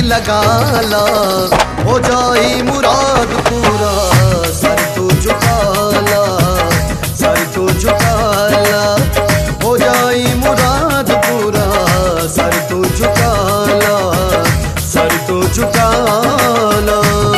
लगाला हो जाई मुराद पूरा सर तो झुकाला सर तो झुकाला हो जाई मुराद पूरा सर तो झुकाला सर तो झुकाला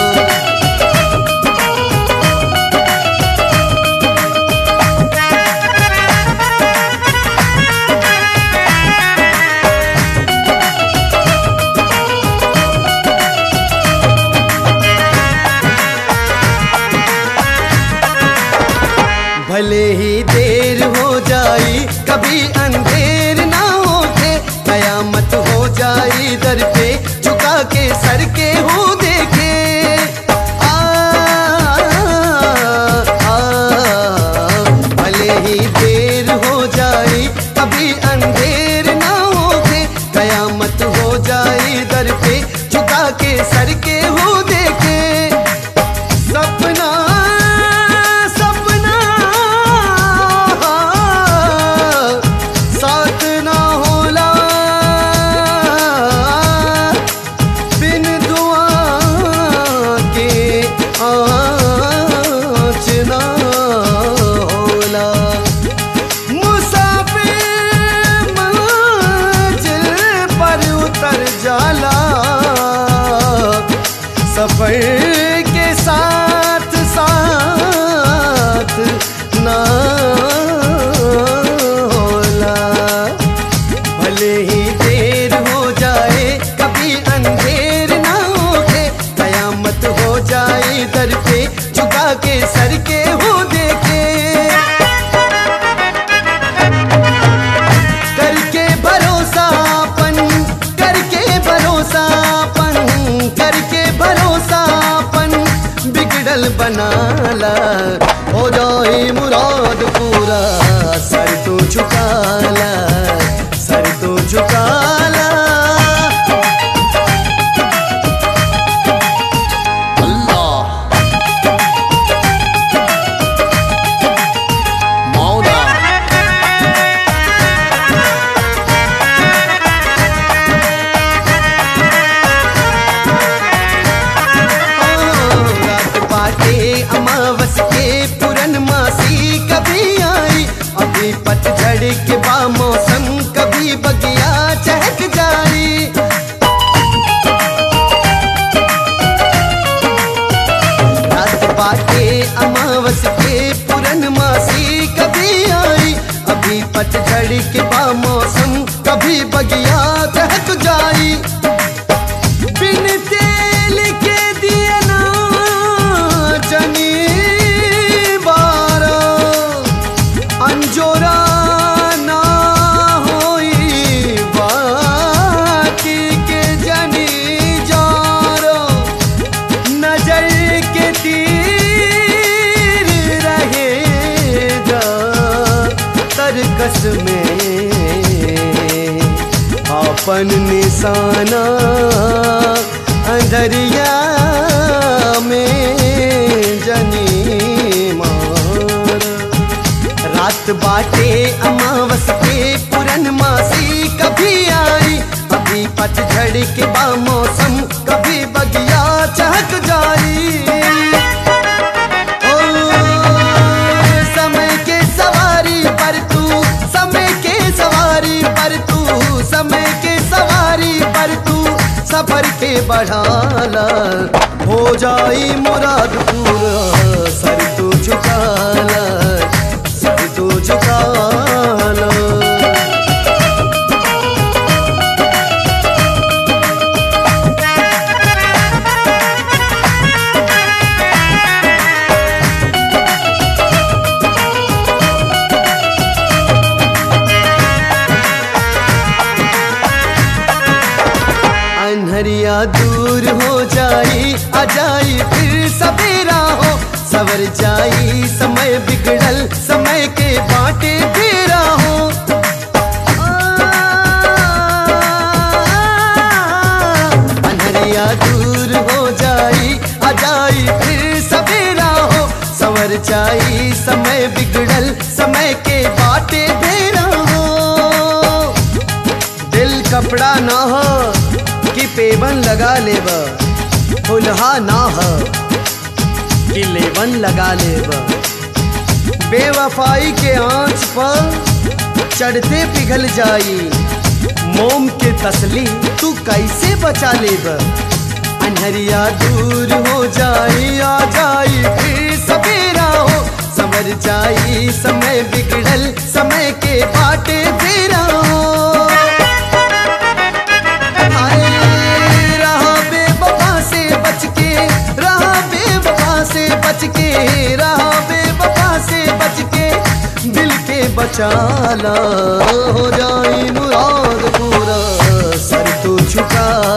भले ही देर हो जाई कभी अंधेर ना होके कयामत हो जाई दर पे झुका के सर के हो देखे आ, आ, भले ही देर हो जाई कभी अंधेर ना होके कयामत हो जाई दर पे झुका के सर के हो देखे सपना सपना साथ ना होला बिन दुआ के आँच ना होला मुसाफिर मंजिल पर उतर जाला सफर के साथ साथ ना होला भले ही देर हो जाए कभी अंधेर ना होके कयामत हो जाए दर पे झुका के सर के हो देखे करके भरोसापन करके भरोसापन करके भरोसापन बिगड़ल बनाला हो जाए मुराद पूरा सर तो झुकाला सर तो झुकाला अल्लाह मौला रात बाटे अमावस के पुरन मासी कभी आई अभी पतझड़ के बा मौसम कभी बगिया चहक जाई रात बाटे अमावस के पुरन मासी कभी आई अभी पतझड़ के बा मौसम कभी बगिया चहक जाई बिन तेल के दिया ना जनी बारा अंजोरा ना होई बाकी के जनी जारो नजर के तीर रहेगा तरकस में आपन निशाना अंधरिया में जनी मार रात बाटे अमावस के पुरन मासी कभी आई अभी पतझड़ के बा मौसम कभी बगिया चहक जाई ओ, समय के सवारी पर तू समय के सवारी पर तू समय के सवारी पर तू सफर के बढ़ाला हो जाई मुराद पूरा सर तो झुकाला सर तो झुकाला अनहरिया दूर हो जाई आ जाई फिर सवेरा हो सवर जाई समय बिगड़ल समय के बाटे फेरा हो अनहरिया दूर हो जाई आ जाई फिर सवेरा हो सवर जाई समय बिगड़ल समय के बाटे फेरा हो दिल कपड़ा ना हो कि पेवन लगा लेब फुलहा ना ह कि लेवन लगा लेब बेवफाई के आंच पर चढ़ते पिघल जाई मोम के तसली तू कैसे बचा लेब अनहरिया दूर हो जाई आ जाई फिर सवेरा हो समर जाई समय बिगड़ल समय के बाटे फेरा हो हाय, रहा बेवफा से बच के रहा बेवफा से बच के रहा बेवफा से बच के दिल के बचाला हो जाई मुराद पूरा सर तू झुका